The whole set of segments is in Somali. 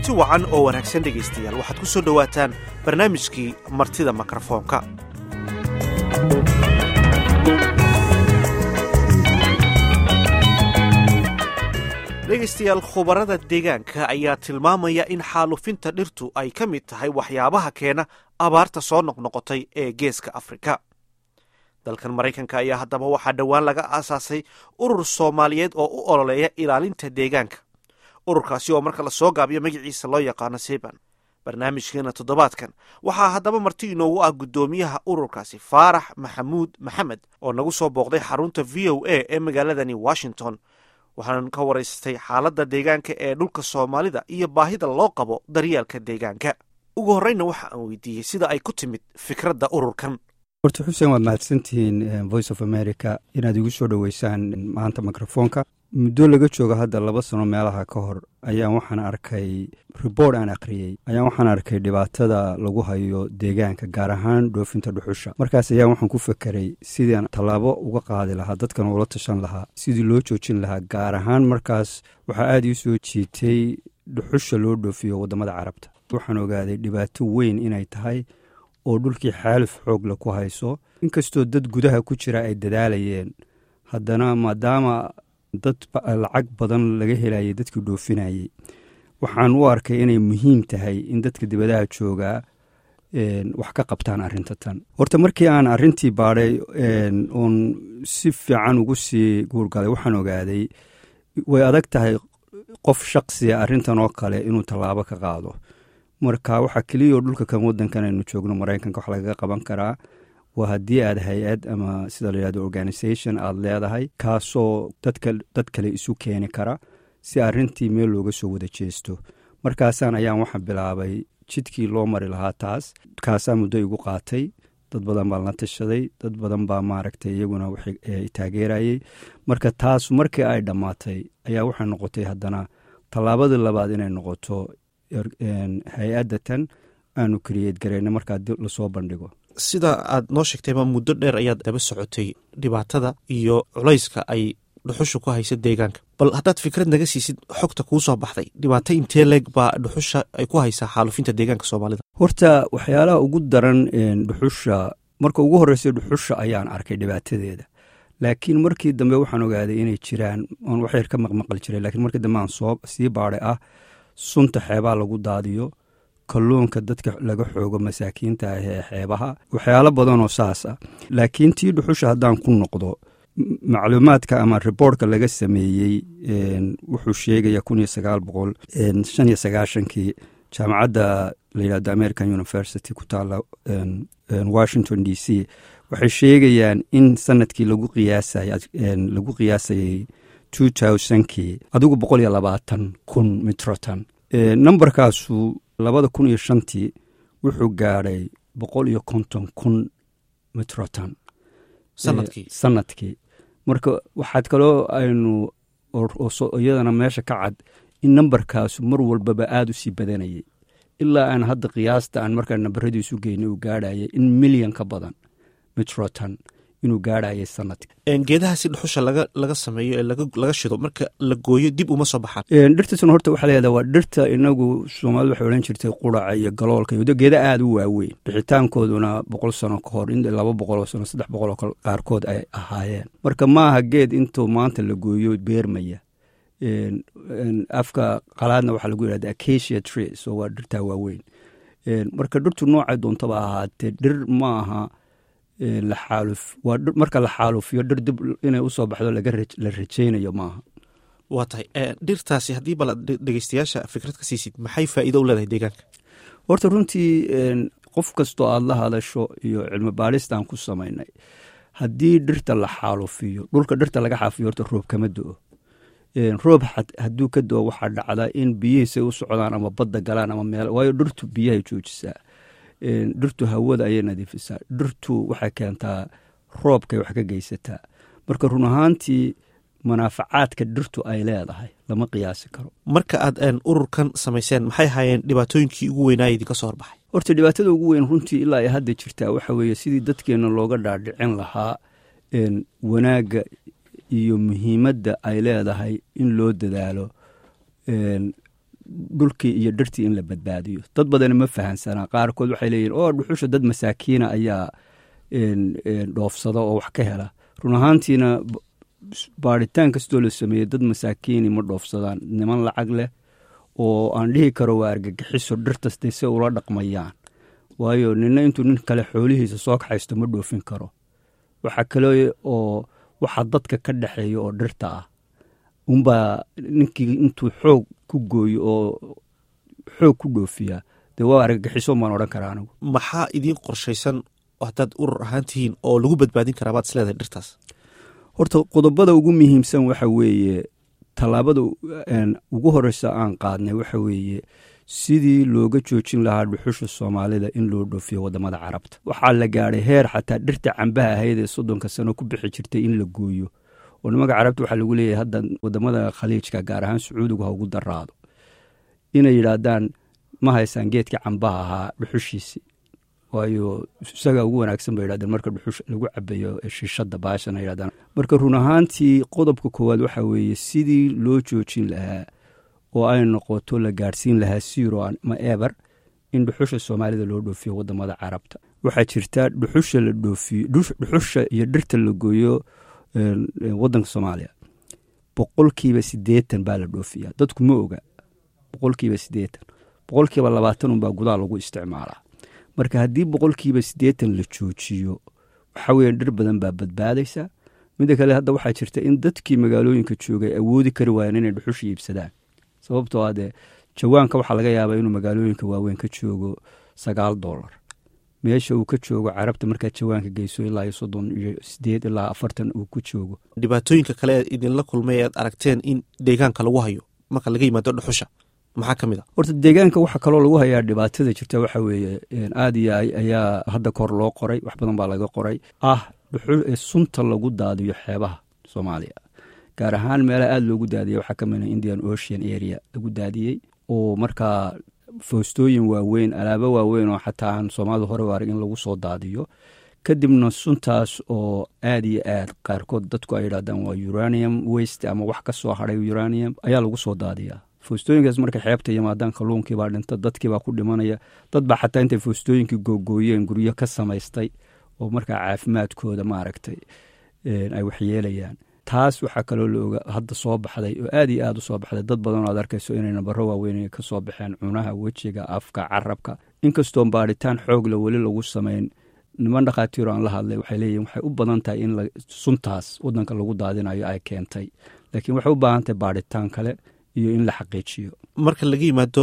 kulanti wacan oo wanaagsan dhegaystayaal waxaad ku soo dhowaataan barnaamijkii martida mikrofoonka dhegaystayaal khubarada deegaanka ayaa tilmaamaya in xaalufinta dhirtu ay ka mid tahay waxyaabaha keena abaarta soo noqnoqotay ee geeska afrika dalkan maraykanka ayaa haddaba waxaa dhowaan laga aasaasay urur soomaaliyeed oo u ololeeya ilaalinta deegaanka ururkaasi oo marka lasoo gaabiyo magaciisa loo yaqaano seban barnaamijkeena toddobaadkan waxaa haddaba marti inoogu ah guddoomiyaha ururkaasi faarax maxamuud maxamed oo nagu soo booqday xarunta v o a ee magaaladani washington waxaan ka waraystay xaaladda deegaanka ee dhulka soomaalida iyo baahida loo qabo daryeelka deegaanka ugu horreyna waxa aan weydiiyey sida ay ku timid fikradda ururkan horta xuseen waad mahadsantihiin voice of america inaad igu soo dhoweysaan maanta mikrofoonka muddo laga jooga hadda laba sano meelaha ka hor ayaan waxaan arkay ribord aan akhriyey ayaan waxaan arkay dhibaatada lagu hayo deegaanka gaar ahaan dhoofinta dhuxusha markaas ayaan waxaan ku fekeray sidaan tallaabo uga qaadi lahaa dadkan ula tashan lahaa sidii loo joojin lahaa gaar ahaan markaas waxaa aada ii soo jiitay dhuxusha loo dhoofiyo waddamada carabta waxaan ogaaday dhibaato weyn inay tahay oo dhulkii xaaluf xoogla ku hayso inkastoo dad gudaha ku jira ay dadaalayeen haddana maadaama dad lacag badan laga helayay dadkii dhoofinayey waxaan u arkay inay muhiim tahay in dadka dibadaha joogaa wax ka qabtaan arrinta tan horta markii aan arrintii baadhay oon si fiican ugu sii guurgalay waxaan ogaaday way adag tahay qof shaqsiya arrintan oo kale inuu tallaabo ka qaado marka waxaa keliyao dhulka kan wadankan aynu joogno maraykanka wax lagaga qaban karaa waa haddii aad hay-ad ama sida la yihahdo organisation aada leedahay kaasoo dad kale isu keeni kara si arrintii meel looga soo wada jeesto markaasaan ayaan waxa bilaabay jidkii loo mari lahaa taas kaasaa muddo igu qaatay dad badan baan la tashaday dad badan baa maaragtay iyaguna taageerayey marka taas markii ay dhammaatay ayaa waxay noqotay haddana tallaabadii labaad inay noqoto hay-adda tan aanu kariyeed gareyna markaa lasoo bandhigo sida aad noo sheegtayba muddo dheer ayaad daba socotay dhibaatada iyo culayska ay dhuxusha ku haysa deegaanka bal haddaad fikrad naga siisid xogta kuu soo baxday dhibaato intee leeg baa dhuxusha ay ku haysaa xaalufinta deegaanka soomaalida horta waxyaalaha ugu daran dhuxusha marka ugu horreysay dhuxusha ayaan arkay dhibaatadeeda laakiin markii dambe waxaan ogaaday inay jiraan oon waxyar ka maqmaqal jiray lakiin markii dambe aan soo sii baadhay ah sunta xeebaha lagu daadiyo kalluunka dadka laga xoogo masaakiinta ah ee xeebaha waxyaalo badanoo saas ah laakiin tii dhuxusha haddaan ku noqdo macluumaadka ama riboortka laga sameeyey wuxuu sheegaya kun iyo sagaal boqol shan iyo sagaashankii jaamacadda layihahdo american university ku taala washington d c waxay sheegayaan in sanadkii lagu qiyaasay lagu qiyaasayey two thousandkii adigu boqol iyo labaatan kun mitrotan numberkaasu labada kun iyo shantii wuxuu gaadhay boqol iyo konton kun mitrotan sanadkii marka waxaad kaloo aynu iyadana meesha ka cad in nambarkaasu mar walbaba aada u sii badanayay ilaa aan hadda qiyaasta aan markaa nambaradiisu geynay uu gaadhayay in milyan ka badan mitrotan inuu gaadhayay sanadka geedahaasi dhuxusha laga sameeyo ee laga shido marka la gooyo dib uma soo baxaan dhirtaasuna horta waxaa leedaha waa dhirta inagu soomaalida waxay odhan jirtay quraca iyo galoolka iyo geeda aada u waaweyn bixitaankooduna boqol sano ka hor in laba boqoloo sano saddex boqoloo qaarkood ay ahaayeen marka maaha geed intuu maanta la gooyo beermaya afka qalaadna waxaa lagu yidhahda acacia tree so waa dhirtaa waaweyn marka dhirtu noocay doontaba ahaatee dhir ma aha marka la xaalufiyo dhir dib inay usoo baxdo la rajaynayo maaha waa tahay dhirtaasi haddii bal dhegeystayaasha fikrad ka siisid maxay faa'iido u leedahay deegaanka horta runtii qof kastoo aada la hadasho iyo cilmi baadhistaan ku samaynay haddii dhirta la xaalufiyo dhulka dhirta laga xaafiyo horta roob kama do-o roob hadduu ka do-o waxaa dhacdaa in biyihiisay u socdaan ama badda galaan ama meel waayo dhirtu biyahay joojisaa dhirtu hawada ayay nadiifisaa dhirtu waxay keentaa roobkay wax ka geysataa marka run ahaantii manaafacaadka dhirtu ay leedahay lama qiyaasi karo marka aad ururkan samayseen maxay ahaayeen dhibaatooyinkii ugu weynaaya idinka soo horbaxay horta dhibaatada ugu weyn runtii ilaa ay hadda jirtaa waxa weeye sidii dadkeenna looga dhaadhicin lahaa wanaagga iyo muhiimadda ay leedahay in loo dadaalo dhulkii iyo dhirtii in la badbaadiyo dad badana ma fahansanaa qaarkood waxay leeyihin oo dhuxusha dad masaakiina ayaa dhoofsada oo wax ka hela run ahaantiina baaritaan kastoo la sameeyey dad masaakiini ma dhoofsadaan niman lacag leh oo aan dhihi karo waa argagixiso dhirtaste se ula dhaqmayaan waayo nina intuu nin kale xoolihiisa soo kaxaysto ma dhoofin karo waxaa kale oo waxa dadka ka dhexeeya oo dhirta ah unbaa ninkii intuu xoog ku gooyo oo xoog ku dhoofiyaa dee waa argagixiso baan odhan karaa anigu maxaa idiin qorshaysan haddaad urur ahaan tihiin oo lagu badbaadin karaa baad isleedahay dhirtaas horta qodobada ugu muhiimsan waxa weeye tallaabada ugu horeysa aan qaadnay waxa weeye sidii looga joojin lahaa dhuxusha soomaalida in loo dhoofiyo wadamada carabta waxaa la gaadhay heer xataa dhirta cambaha ahayd ee soddonka sano ku bixi jirtay in la gooyo oo nimanka carabta waxaa lagu leeyahay hadda wadamada khaliijka gaar ahaan sacuudigu ha ugu daraado inay yidhaahdaan ma haysaan geedka cambaha ahaa dhuxushiisi waayo isagaa ugu wanaagsan ba yidhahdeen marka dhuxush lagu cabayo shiishada baashana yidhahdaan marka run ahaantii qodobka koowaad waxaa weeye sidii loo joojin lahaa oo ay noqoto la gaadhsiin lahaa siro ama eber in dhuxusha soomaalida loo dhoofiyo wadamada carabta waxaa jirta dhuxusha la dhoofiyo dhuxusha iyo dhirta la gooyo wadanka soomaaliya boqolkiiba sideetan baa la dhoofiya dadku ma oga boqolkiiba sideetan boqolkiiba labaatan unbaa gudaha lagu isticmaalaa marka haddii boqolkiiba siddeetan la joojiyo waxa weeye dhir badan baa badbaadaysa midda kale hadda waxaa jirta in dadkii magaalooyinka joogay awoodi kari waayeen inay dhuxusha iibsadaan sababtoo ah dee jawaanka waxaa laga yaabaa inuu magaalooyinka waaweyn ka joogo sagaal dollar meesha uu ka joogo carabta markaad jawaanka geyso ilaa iyo soddon iyo sideed ilaa afartan uu ku joogo dhibaatooyinka kale ee idinla kulmay ead aragteen in deegaanka lagu hayo marka laga yimaado dhuxusha maxaa ka mid a horta deegaanka waxa kaloo lagu hayaa dhibaatada jirta waxa weeye aad iyo ayaa hadda kahor loo qoray wax badan baa laga qoray ah sunta lagu daadiyo xeebaha soomaaliya gaar ahaan meelaha aada loogu daadiyay waxaa ka mida indian ocean area lagu daadiyey oo markaa foostooyin waaweyn alaabo waaweyn oo xataa aan soomaalida hore u arag in lagu soo daadiyo kadibna suntaas oo aad iyo aad qaarkood dadku ay yidhahdaan waa uranium waste ama wax ka soo hadhay uranium ayaa lagu soo daadiyaa foostooyinkaas markay xeebta yimaadaan kalluunkiibaa dhinta dadkiibaa ku dhimanaya dad baa xataa intay foostooyinkii googooyeen guryo ka samaystay oo markaa caafimaadkooda maaragtay ay waxyeelayaan taas waxaa kaloo laoga hadda soo baxday oo aad iyo aad u soo baxday dad badan oo ad arkayso inay nabaro waaweyn ka soo baxeen cunaha wejiga afka carabka inkastoo baadhitaan xoogla weli lagu samayn niman dhakhaatiiro aan la hadlay waxay leeyihin waxay u badan tahay in suntaas wadanka lagu daadinayo ay keentay laakiin waxay u baahan tahay baadhitaan kale iyo in la xaqiijiyo marka laga yimaado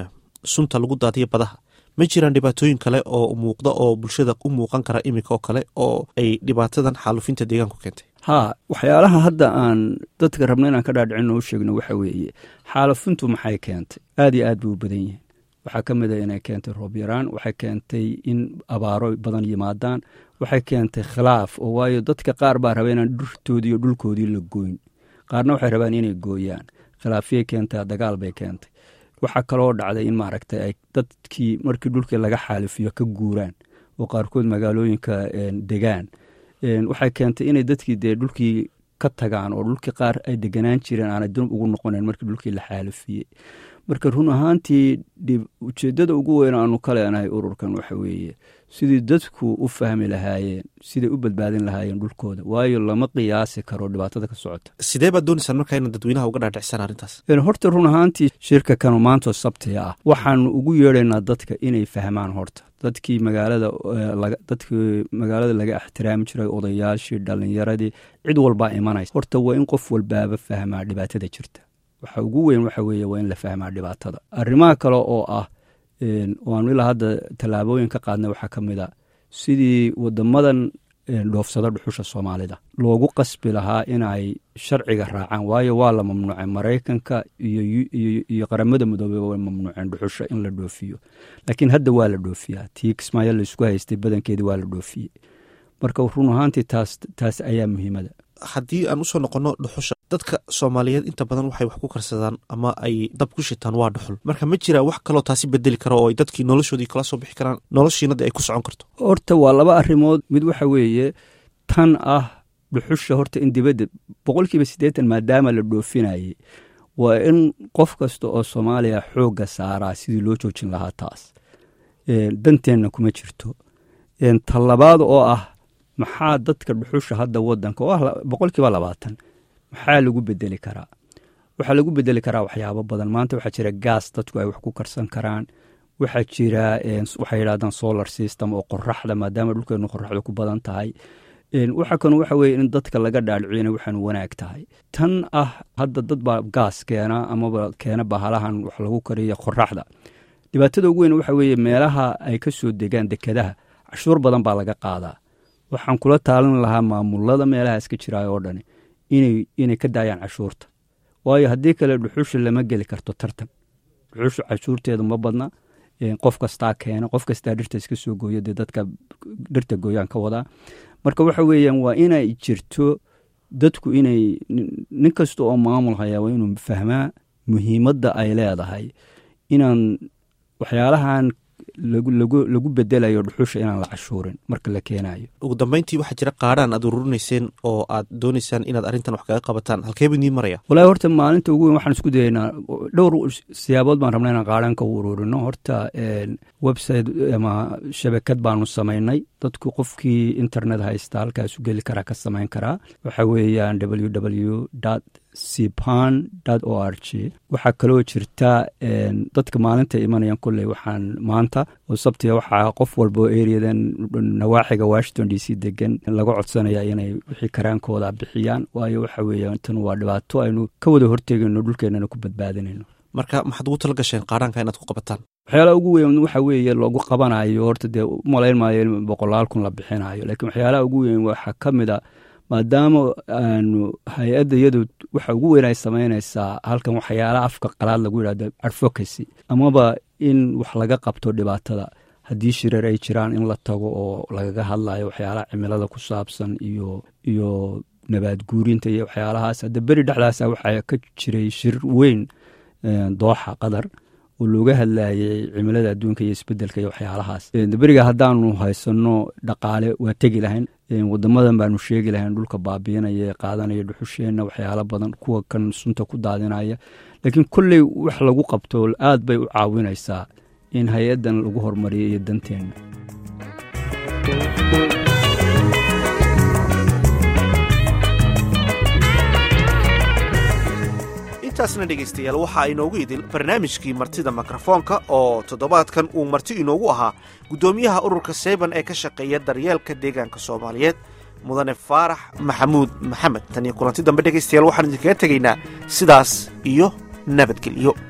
sunta lagu daadiyo badaha ma jiraan dhibaatooyin kale oo muuqda oo bulshada u muuqan kara iminka oo kale oo ay dhibaatadan xaalufinta deegaanku keentay haa waxyaalaha hadda aan dadka rabno inaan ka dhaadhicin oo sheegno waxa weeye xaalufintu maxay keentay aad iyo aad bay u badan yihiin waxaa ka mid a inay keentay roob yaraan waxay keentay in abaaro badan yimaadaan waxay keentay khilaaf oo waayo dadka qaar baa raba inaan dhurtoodii iyo dhulkoodii la gooyn qaarna waxay rabaan inay gooyaan khilaafyay keentay dagaal bay keentay waxaa kaloo dhacday in maaragtay ay dadkii markii dhulkii laga xaalifiyo ka guuraan oo qaarkood magaalooyinka degaan waxay keentay inay dadkii dee dhulkii ka tagaan oo dhulkii qaar ay deganaan jireen aanay dunub ugu noqonayn markii dhulkii la xaalifiyey marka run ahaantii ujeeddada ugu weyn aanu ka leenahay ururkan waxa weeye sidii dadku u fahmi lahaayeen siday u badbaadin lahaayeen dhulkooda waayo lama qiyaasi karo dhibaatada ka socota sidee baad doonaysaan markaa inaad dadweynaha uga dhaadhicsaan arrintaas horta run ahaantii shirka kanu maantoo sabtiga ah waxaanu ugu yeedhaynaa dadka inay fahmaan horta dadkii magaalada dadkii magaalada laga ixtiraami jiray odayaashii dhalinyaradii cid walbaa imanaysa horta waa in qof walbaaba fahmaa dhibaatada jirta waxa ugu weyn waxa weeye waa in la fahmaa dhibaatada arrimaha kale oo ah waanu ilaa hadda tallaabooyin ka qaadnay waxaa ka mid a sidii wadamadan dhoofsada dhuxusha soomaalida loogu qasbi lahaa inay sharciga raacaan waayo waa la mamnuucay maraykanka iyo qaramada midoobey way mamnuuceen dhuxusha in la dhoofiyo laakiin hadda waa la dhoofiyaa tii kismaayo laysku haystay badankeedii waa la dhoofiyey marka run ahaantii taas taas ayaa muhiimada haddii aan usoo noqonno dhuxusha dadka soomaaliyeed inta badan waxay wax ku karsadaan ama ay dab ku shitaan waa dhuxul marka ma jiraa wax kaloo taasi bedeli kara oo ay dadkii noloshoodii kala soo bixi karaan noloshiina de ay ku socon karto horta waa laba arrimood mid waxa weeye tan ah dhuxusha horta in dibadda boqolkiiba siddeetan maadaama la dhoofinayey waa in qof kasta oo soomaaliya xoogga saaraa sidii loo joojin lahaa taas danteenna kuma jirto talabaad oo ah maxaa dadka dhuxusha hadda wadanka oo ah boqol kiiba labaatan maxaa lagu bedeli karaa waxaa lagu bedeli karaa waxyaabo badan maanta waxaa jira gaas dadku ay wax ku karsan karaan waxaa jira waxay yidhahdaan solar system oo qoraxda maadaama dhulkeenu qoraxda ku badan tahay waxa kan waxa weye in dadka laga dhaadhicina waxaan wanaag tahay tan ah hadda dad baa gaas keena amaba keena bahalahan wax lagu kariya qoraxda dhibaatada ugu weyn waxa weeye meelaha ay ka soo degaan dekadaha cashuur badan baa laga qaadaa waxaan kula taalin lahaa maamulada meelahaas ka jiraay oo dhani inay ka daayaan cashuurta waayo haddii kale dhuxusha lama geli karto tartan dhuxusha cashuurteedu ma badna qof kastaa keena qof kastaa dhirta iska soo gooya dee dadka dhirta gooyaan ka wadaa marka waxa weeyaan waa inay jirto dadku inay nin kasta oo maamul hayaa waa inuu fahmaa muhiimadda ay leedahay inaan waxyaalahan lagu bedelayo dhuxusha inaan la cashuurin marka la keenayo ugu dambeyntii waxaa jira qaadhaan aad uruurinayseen oo aad doonaysaan inaad arrintan wax kaga qabataan halkeeba idiin maraya walahi horta maalinta ugu weyn waxaan isku dayaynaa dhowr siyaabood baan rabnaa inaan qaadhaan ka uruurino horta website ama shabakad baanu samaynay dadku qofkii internet haysta halkaasu geli karaa ka samayn karaa waxa weeyaan w w sipan o r g waxaa kaloo jirta dadka maalinta imanayaan kolley waxaan maanta oo sabtiga waxaa qof walba oo eriyadan nawaaxiga washington d c degan laga codsanaya inay wixii karaankooda bixiyaan waayo waxa weeye tan waa dhibaato aynu ka wada hortegayno dhulkeenana ku badbaadinayno marka maxaad ugu tala gasheen qaadhaanka inaad ku qabataan waxyaalaha ugu weyn waxa weeye lagu qabanayo horta dee umalayn maayo in boqolaal kun la bixinayo laakiin waxyaalaha ugu weyn waxaa ka mid a maadaama aanu hay-adda iyadu waxa ugu weyn ay samaynaysaa halkan waxyaalaha afka qalaad lagu yidhahdo advocacy amaba in wax laga qabto dhibaatada haddii shireer ay jiraan in la tago oo lagaga hadlayo waxyaalaha cimilada ku saabsan iyo iyo nabaad guurinta iyo waxyaalahaas hadda beri dhexdaasa waxaa ka jiray shir weyn dooxa qatar oo looga hadlayay cimilada adduunka iyo isbedelka iyo waxyaalahaas beriga haddaanu haysano dhaqaale waa tegi lahayn wadamadan baanu sheegi lahayn dhulka baabiinaya qaadanaya dhuxusheenna waxyaalo badan kuwa kan sunta ku daadinaya laakiin kolley wax lagu qabto aad bay u caawinaysaa in hay-addan lagu horumariyo iyo danteenna intaasna dhegaystayaal waxaa inoogu idil barnaamijkii martida mikrofoonka oo toddobaadkan uu marti inoogu ahaa guddoomiyaha ururka seyban ee ka shaqeeya daryeelka deegaanka soomaaliyeed mudane faarax maxamuud maxamed tan iyo kulanti dambe dhegaystayaal waxaan idinkaga tegaynaa sidaas iyo nabadgelyo